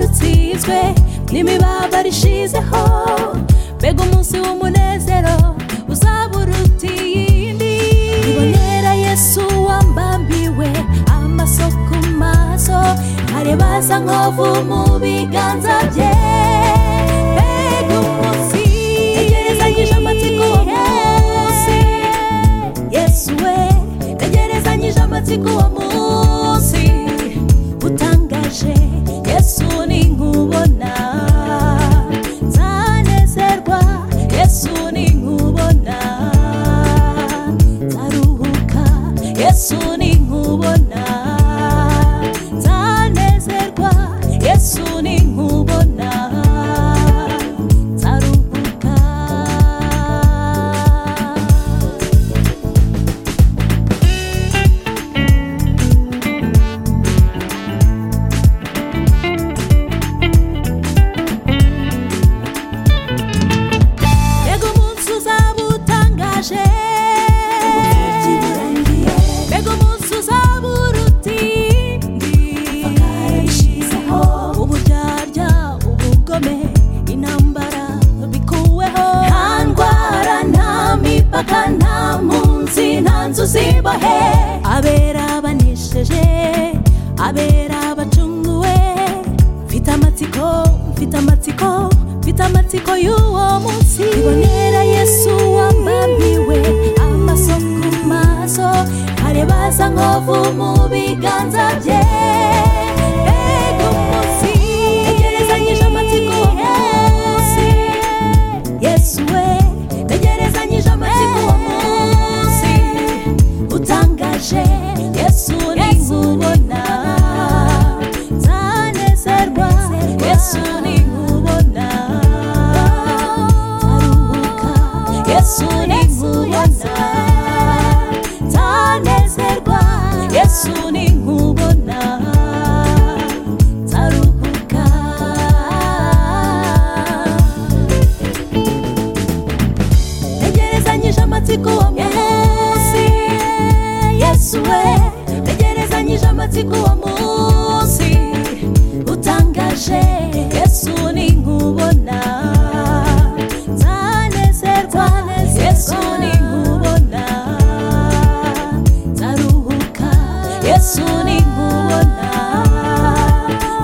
imitwe n'imibaba rishizeho mbega umunsi w'umunezero uzaburuta iyindi ibonera yesu wambambiwe amaso ku maso areba asa nkovu mu biganza bye mbega umunsi yegerezanyije amatsiko uwo munsi yesu we yegerezanyije amatsiko uwo munsi utangaje yesu ninkubona nzanezerwa yesu ninkubona nzaruhuka yesu ninkubona nzanezerwa yesu ninkubona nzaruhuka mbega umunsi uzaba utangaje mbega umunsi uzaba urutindi uburyarya ubugome intambara bikuweho nta ndwara nta mipaka nta munsi nta nzu zibohe abera banesheje abera bacunguwe mfite amatsiko mfite amatsiko mfite amatsiko y'uwo munsi ibonera yesu wambambiwe amaso ku maso areba asa nkovu mu biganza bye mbega umunsi yegerezanyije amatsiko uwo munsi yesu we yegerezanyije amatsiko uwo munsi utangaje yesu ninkubona nzanezerwa yesu ninkubona nzaruhuka yesu ninkubona nzanezerwa yesu ninkubona nzaruhuka tegerezanyije amatsiko uwo munsi yesu we tegerezanyije amatsiko uwo munsi utangaje yesu ninkubona nzanezerwa yesu ninkubona nzaruhuka yesu ninkubona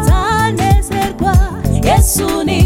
nzanezerwa yesu ninkubona